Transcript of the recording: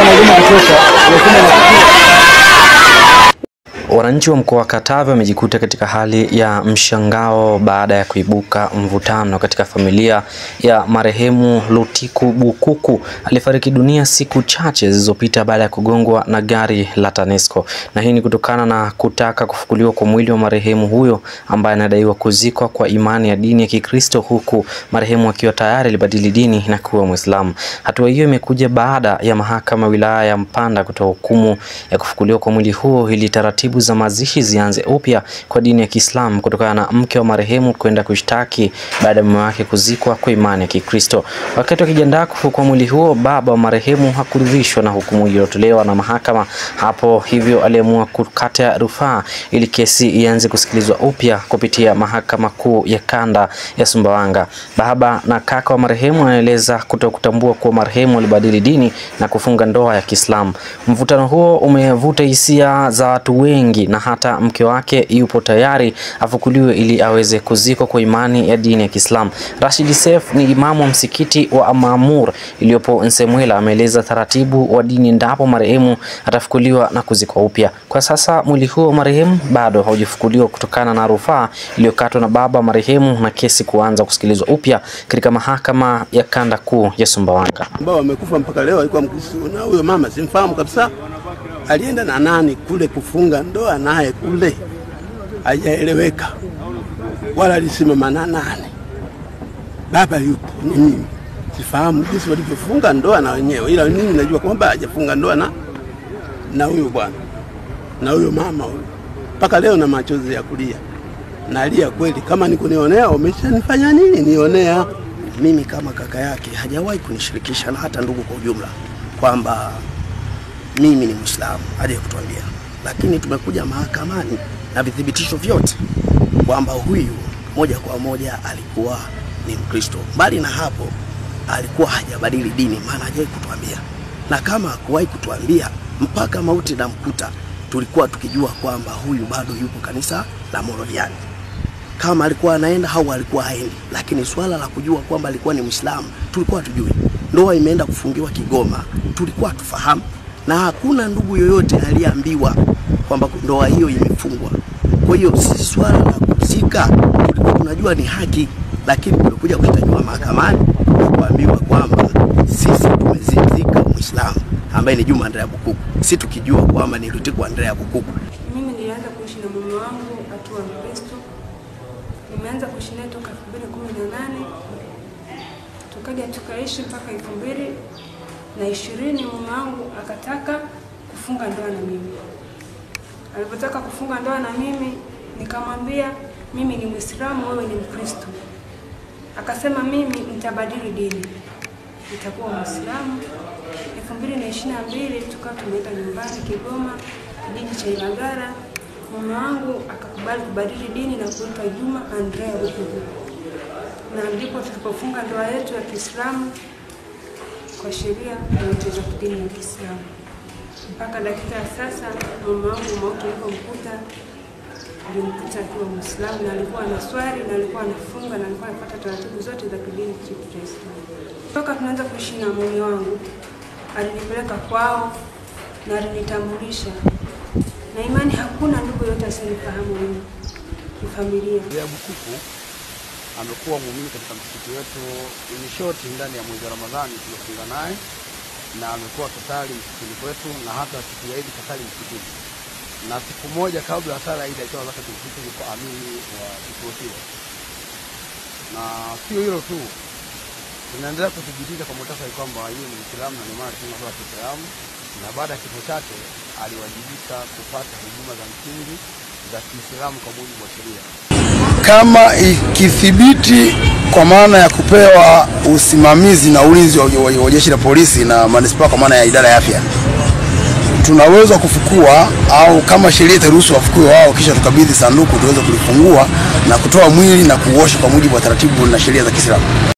na huduma ya kutosha Wananchi wa mkoa wa Katavi wamejikuta katika hali ya mshangao baada ya kuibuka mvutano katika familia ya marehemu Lutiku Bukuku alifariki dunia siku chache zilizopita baada ya kugongwa na gari la TANESCO, na hii ni kutokana na kutaka kufukuliwa kwa mwili wa marehemu huyo ambaye anadaiwa kuzikwa kwa imani ya dini ya Kikristo, huku marehemu akiwa tayari alibadili dini na kuwa Mwislamu. Hatua hiyo imekuja baada ya mahakama wilaya ya Mpanda kutoa hukumu ya kufukuliwa kwa mwili huo ili taratibu za mazishi zianze upya kwa dini ya Kiislamu kutokana na mke wa marehemu kwenda kushtaki baada ya mume wake kuzikwa kwa imani ya Kikristo. Wakati wakijiandaa kufukua mwili huo, baba wa marehemu hakuridhishwa na hukumu iliyotolewa na mahakama hapo, hivyo aliamua kukata rufaa ili kesi ianze kusikilizwa upya kupitia mahakama kuu ya kanda ya Sumbawanga. Baba na kaka wa marehemu anaeleza kutokutambua kuwa marehemu alibadili dini na kufunga ndoa ya Kiislamu. Mvutano huo umevuta hisia za watu wengi na hata mke wake yupo tayari afukuliwe ili aweze kuzikwa kwa imani ya dini ya Kiislamu. Rashid Seif ni imamu wa msikiti wa Maamur iliyopo Nsemwela, ameeleza taratibu wa dini endapo marehemu atafukuliwa na kuzikwa upya. Kwa sasa mwili huo wa marehemu bado haujafukuliwa kutokana na rufaa iliyokatwa na baba marehemu na kesi kuanza kusikilizwa upya katika mahakama ya kanda kuu ya Sumbawanga. ambao wamekufa mpaka leo alikuwa Mkristo, na huyo mama simfahamu kabisa. Alienda na nani kule kufunga ndoa naye kule, hajaeleweka wala alisimama na nani. Baba yupo, ni mimi sifahamu jinsi walivyofunga ndoa na wenyewe, ila mimi najua kwamba hajafunga ndoa na na huyo bwana na huyo mama huyo, mpaka leo na machozi ya kulia nalia kweli. Kama nikunionea, umeshanifanya nini nionea? Mimi kama kaka yake hajawahi kunishirikisha na hata ndugu kwa ujumla kwamba mimi ni Muislamu, haja kutuambia, lakini tumekuja mahakamani na vithibitisho vyote kwamba huyu moja kwa moja alikuwa ni Mkristo. Mbali na hapo, alikuwa hajabadili dini, maana hajawahi kutuambia, na kama hakuwahi kutuambia mpaka mauti na mkuta, tulikuwa tukijua kwamba huyu bado yupo kanisa la Moraviani kama alikuwa anaenda au alikuwa haendi, lakini swala la kujua kwamba alikuwa ni Muislamu tulikuwa tujui. Ndoa imeenda kufungiwa Kigoma, tulikuwa tufahamu, na hakuna ndugu yoyote aliyeambiwa kwamba ndoa hiyo imefungwa. Kwa hiyo sisi swala la kuzika tulikuwa tunajua ni haki, lakini tulikuja kushtakiwa mahakamani na kuambiwa kwamba sisi tumezika Muislamu ambaye ni Juma Andrea Bukuku, si tukijua kwamba ni Lutiku Andrea Bukuku. Mimi nilianza kuishi na mume wangu akiwa Mkristo. Nimeanza kuishi naye toka 2018 tukaja tukaishi mpaka 2020 mume wangu akataka kufunga ndoa na mimi. Alipotaka kufunga ndoa na mimi, nikamwambia mimi ni Muislamu, wewe ni Mkristo. Akasema mimi nitabadili dini, nitakuwa Muislamu. 2022 tukawa tumeenda nyumbani Kigoma, kijiji cha Ilagara. Mume wangu akakubali kubadili dini na kuitwa Juma Andrea Bukuku, na ndipo tulipofunga ndoa yetu ya Kiislamu kwa sheria zote za kidini ya Kiislamu. Mpaka dakika ya sasa mume wangu mauti ulipomkuta alimkuta akiwa Muislamu na alikuwa anaswali na alikuwa anafunga na alikuwa anafuata taratibu zote za kidini chetu cha Islamu. Toka tunaanza kuishi na mume wangu alinipeleka kwao na alinitambulisha na imani, hakuna ndugu yote asiyenifahamu mimi, ni familia. Andrea Bukuku amekuwa muumini katika msikiti wetu in short, ndani ya mwezi wa Ramadhani tumefunga naye na amekuwa kasali msikitini kwetu na hata siku ya Idi kasali msikitini, na siku moja kabla ya sala ya Idi alitoa zaka tulifika kwa amini wa kituo kile. Na sio hilo tu, tunaendelea kuthibitisha kwa muhtasari kwamba yeye ni Muislamu na ndio maana tunasema kwa Kiislamu, na baada ya kifo chake aliwajibika kupata huduma za msingi za Kiislamu kwa mujibu wa sheria. kama ikithibiti kwa maana ya kupewa usimamizi na ulinzi wa, wa, wa jeshi la polisi na manispaa kwa maana ya idara ya afya, tunaweza kufukua au kama sheria itaruhusu wafukue wao, kisha tukabidhi sanduku tuweze kulifungua na kutoa mwili na kuuosha kwa mujibu wa taratibu na sheria za Kiislamu.